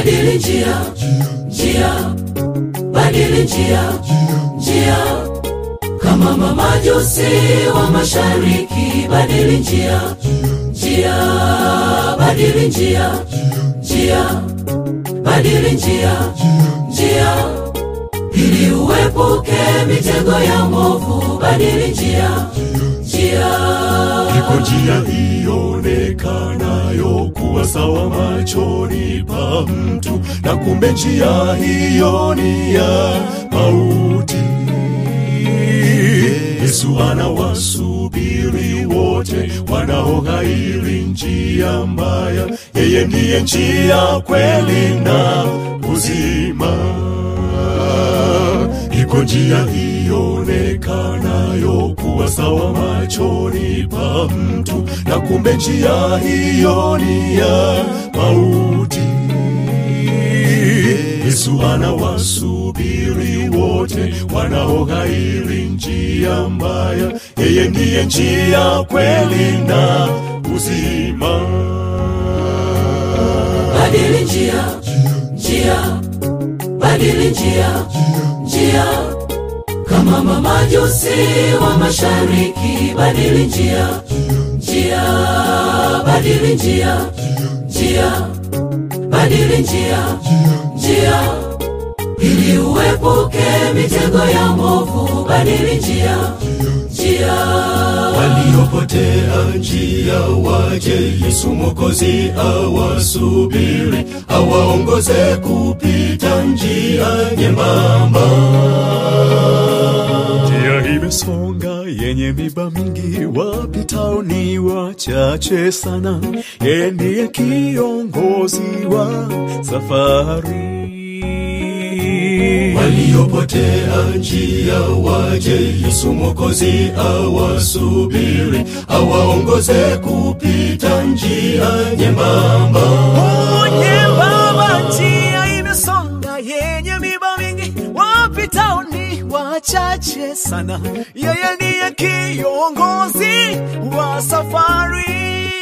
badili njia njia badili njia njia kama mamajusi wa mashariki badili njia njia badili njia njia badili njia njia ili uepuke mitego ya mwovu badili njia njia Iko njia ionekanayo kuwa sawa machoni pa mtu, na kumbe njia hiyo ni ya mauti. Yesu anawasubiri wote wanaoghairi njia mbaya. Yeye ndiye njia, kweli na uzima. Iko njia ionekanayo kuwa sawa machoni pa mtu, na kumbe njia hiyo ni ya mauti. Yesu anawasubiri wote wanaoghairi njia mbaya. Yeye ndiye njia, kweli na uzima. badili njia njia badili njia njia kama mamajusi wa mashariki badili njia njia badili njia njia badili njia njia ili uepuke mitego ya mwovu badili njia njia waliopotea njia waje Yesu Mwokozi awasubiri, awaongoze kupita njia nyembamba. Njia imesonga yenye miba mingi, wapitao ni wachache sana. Yeye ndiye kiongozi wa safari waliopotea njia waje Yesu Mwokozi awasubiri, awaongoze kupita njia nyembamba. nyembamba njia imesonga yenye miba mingi wapitao ni wachache sana yeye ndiye kiongozi wa safari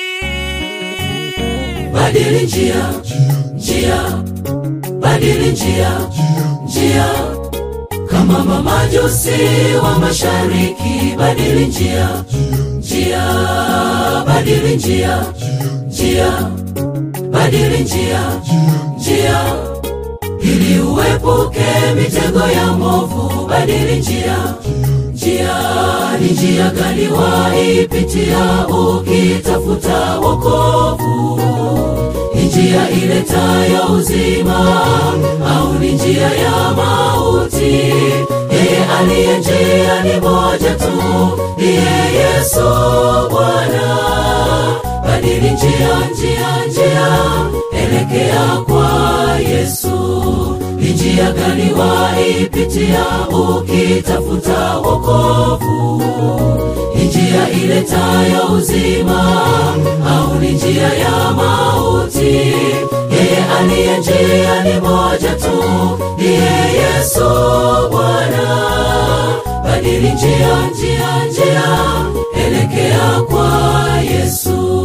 badili njia njia badili njia njia kama mamajusi wa mashariki badili njia njia badili njia njia badili njia njia ili uepuke mitego ya mwovu badili njia njia ni njia gani waipitia ukitafuta wokovu ni njia iletayo uzima au ni njia ya mauti yeye aliye njia ni moja tu ndiye yesu bwana badili njia njia njia elekea kwa yesu ni njia gani waipitia ukitafuta wokovu ni njia iletayo uzima au ni njia ya mauti yeye aliye njia ni moja tu ndiye yesu bwana badili njia njia njia elekea kwa yesu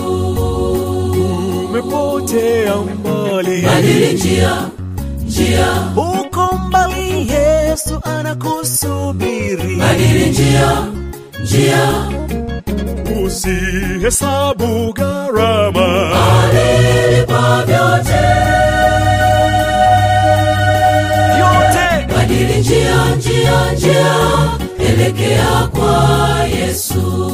umepotea mbali badili njia njia uko mbali yesu anakusubiri badili njia njia Usihesabu gharama, alilipa vyote yote badili njia njia njia elekea kwa yesu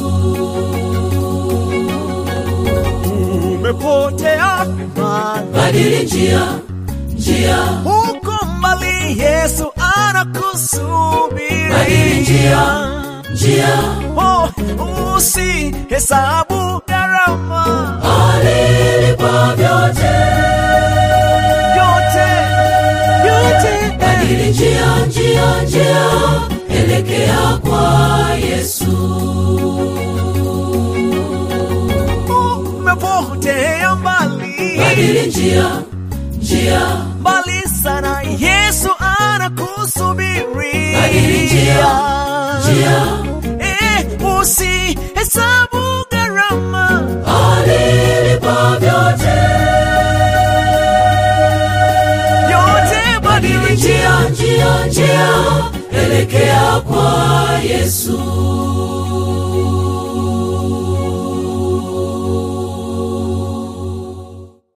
umepotea mbali badili njia njia uko mbali yesu anakusubiri Badili njia, njia oh, usihesabu gharama alilipa vyote yote yote badili njia njia njia elekea kwa yesu umepotea mbali badili njia njia mbali sana yesu anakusubiri Badili njia, njia eh, usihesabu gharama alilipa vyote elekea kwa yesu